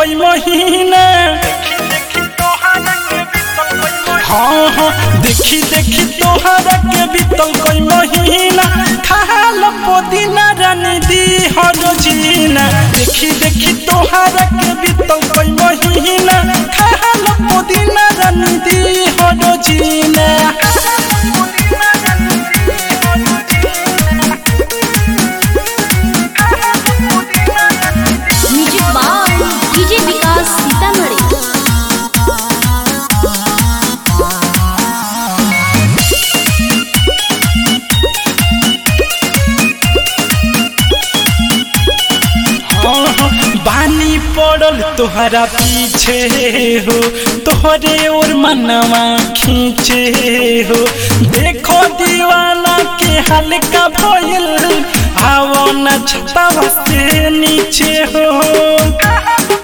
कोई महीना हाँ हाँ देखी देखी तोहरा के बीतल कोई महीना खाल पुदीना रानी दी हरो जीना देखी देखी तोहरा के बीतल कोई महीना खाल पुदीना रानी दी हरो जीना music by DJ Vikas Sitamarhi हाँ, हाँ, बानी पड़ल तोहरा पीछे हो तोहरे और मनवा खींचे हो देखो दीवाना के हल्का भइल आवो न छतावा से नीचे हो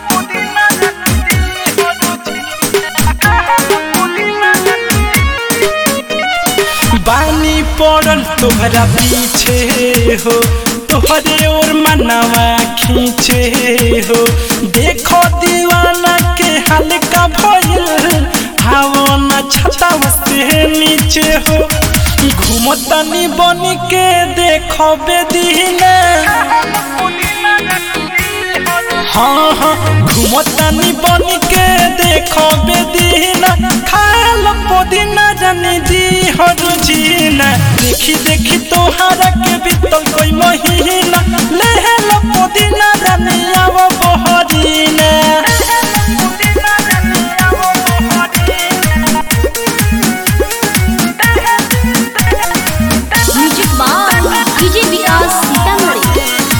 बानी पड़ल तोहरा पीछे हो तोहरे और मनवा खींचे हो देखो दीवाना के हल्का भइल आवो न छतावा से नीचे हो घूमतनी बन के देखो बेदीना हाँ हाँ घूमतनी बन के देखो बेदीना खाल पुदीना जानी दी हर जीना देखी देखी तोहरा के बीतल कोई महीना लेहल पुदीना जानी आव बहरीना music by DJ Vikas Sitamarhi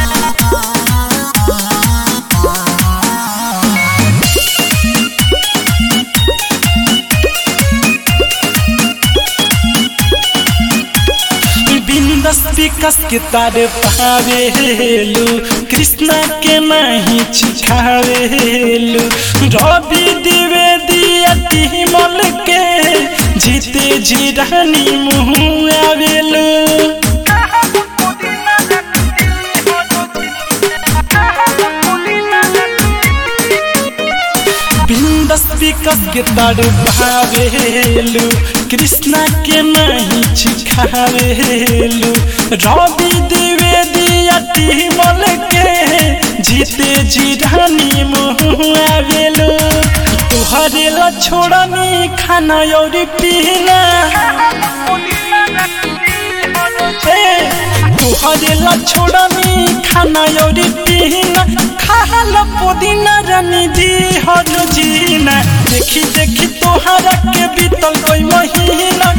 बिंदस विकस के तार पावेलू कृष्णा के नहीं छिखावेलू रवि द्विवेदी अति मल के जीते जी रानी मुँह आवेलू बिंदस विकस के तार भावेलू कृष्णा के नहीं छिखावेलू रवि द्विवेदी अति मल के जीते जी रानी मुँह आवेलू तुहरे ला छोड़नी खाना और पीना तुहरे ला छोड़नी खाना और पीना खाल पुदीना रानी दी हर जीना देखी देखी तोहरा के बीतल कोई महीना